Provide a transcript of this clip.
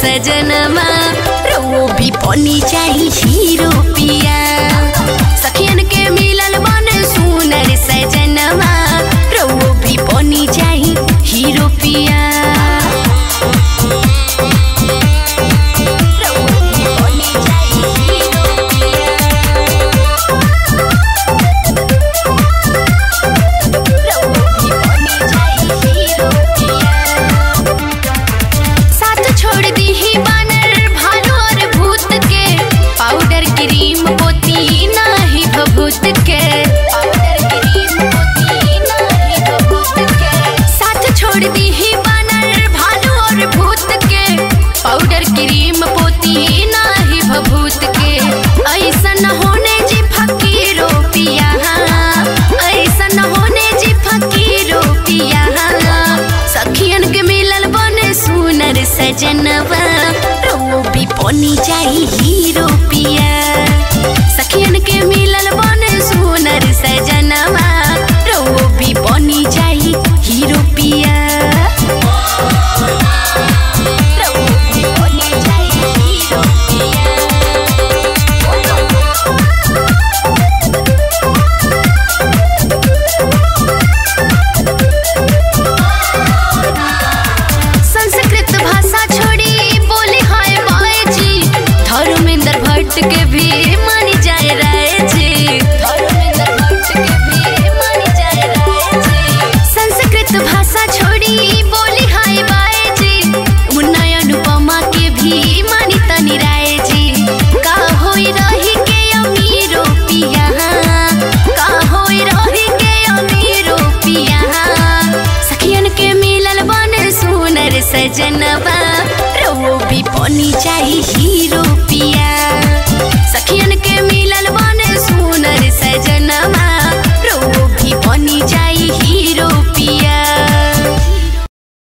सजनमा रो भी पनी चाही हीरो पिया सखियन के मिलल बन सुनर सजनमा रो भी पनी चाही हीरो पिया रउआ भी बनी चाही हीरो पिया। साथ छोड़ दी ही बानर भालू और भूत के पाउडर क्रीम पोती नाही भभूत के पाउडर क्रीम पोती नाही भभूत के साथ छोड़ दी ही बानर भालू और भूत के पाउडर क्रीम पोती नाही भभूत के ऐसन होने जी फकीरो पिया ऐसन होने जी फकीरो पिया सखियन के मिलल बने सुनर सजनवा रो भी पनी चाही हीरो पिया सखियन के मिलल बने सुनर सजनवा रो भी पनी चाही हीरो पिया रो भी पनी चाही हीरो पिया संस्कृत भाषा छोड़ी बोली हाय बाय जी धर्मेंद्र भट्ट के भी मानी जाए राय जी धर्मेंद्र भट्ट के भी मानी जाए राय जी संस्कृत भाषा छोड़ी बोली हाय बाय जी मुन्ना अनुपमा के भी मानी तनी राय जी का होई रही के अमीरो पिया का होई रही के अमीरो पिया सखियन के मिलल बन सुनर सजनवा रो भी पनी चाही हीरो पिया सखियन के मिलल बन सुनर सजनवा रो भी पनी चाही